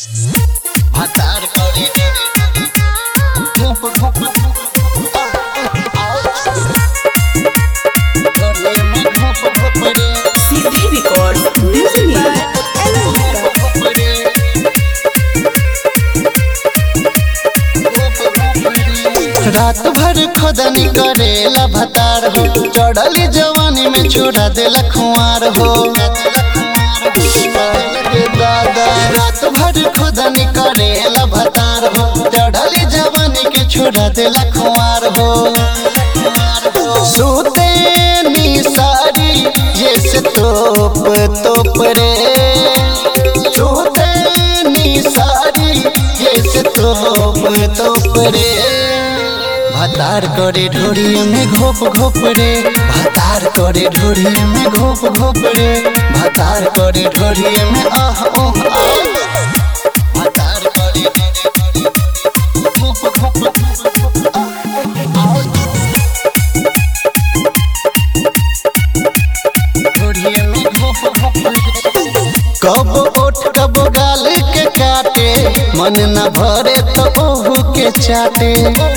ভাতার করে ঘুপ ঘুপ করে মে ঘুপ ঘুপ রে CD Records, Music by Elemental. ঘুপ রে रात भर खोदनी करेला भतार हो चढ़ली जवानी में छोड़ा देला खुआर हो दादा रात भर खोदनी करेला भतार हो चढ़ली जवानी के छोड़ा देला खुआर हो सूते नी सारी जैसे तोप तोप रे सूते नी सारी जैसे तोप तोप रे भातार करे ढोरी में घोप घोप रे भातार करे ढोरी में घोप घोप रे भातार करे ढोरी में आह ओह आह भातार करे घोप घोप ढोरी में घोप घोप कब ओठ कब गाल के काटे मन न भरे तो ओहू के चाटे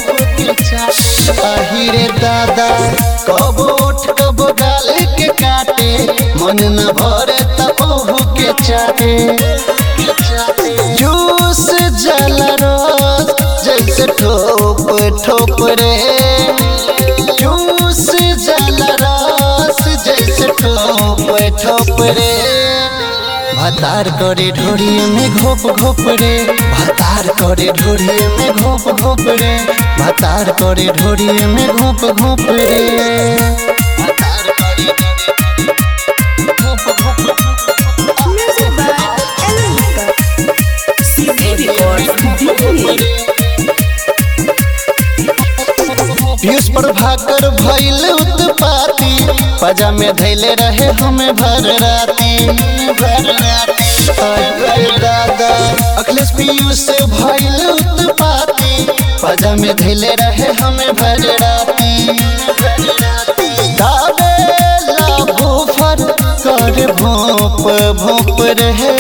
अहिरे दादा कब ओठ कब गाल के काटे मन न भरे तो ओहू के चाटे जूस जल रस जैसे ठोप ठोप रे जूस जल रस जैसे ठोप ठोप रे भातार करे ढोरी में घोप घोप रे भातार करे ढोरी में घोप घोप रे भातार करे ढोरी में घोप घोप रे भातार करे घोप घोप Music by Elemental. CD Records, Music. Piyush Prabhakar भइल उत्पाती पजा में धैले रहे हमें भर राती भर राती अरे दादा अखिलेश पीयूष भइल उत्पाती पजा में धैले रहे हमें भर राती गावेला भूफर कर भोप भोप रहे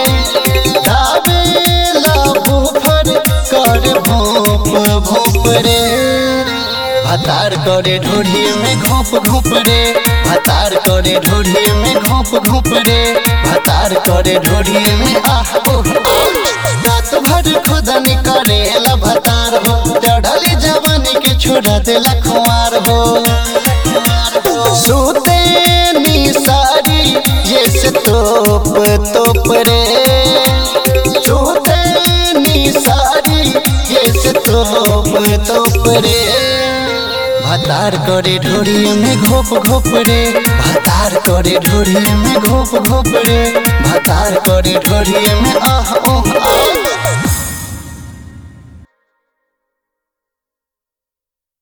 गावेला भूफर कर भोप भोप रे भातार करे ढोढ़ी में घोप घोप रे भातार करे ढोढ़ी में घोप घोप रे भातार करे ढोढ़ी में आह ओह रात भर खुदनी करेला भातार हो चढ़ली जवानी के छोड़ा देला खुआर हो सूते नी सारी जैसे तोप तोप रे सूते नी सारी जैसे तोप तोप रे भातार करे ढोरी में घोप घोप रे भातार करे ढोरी में घोप घोप रे भातार करे ढोरी में आह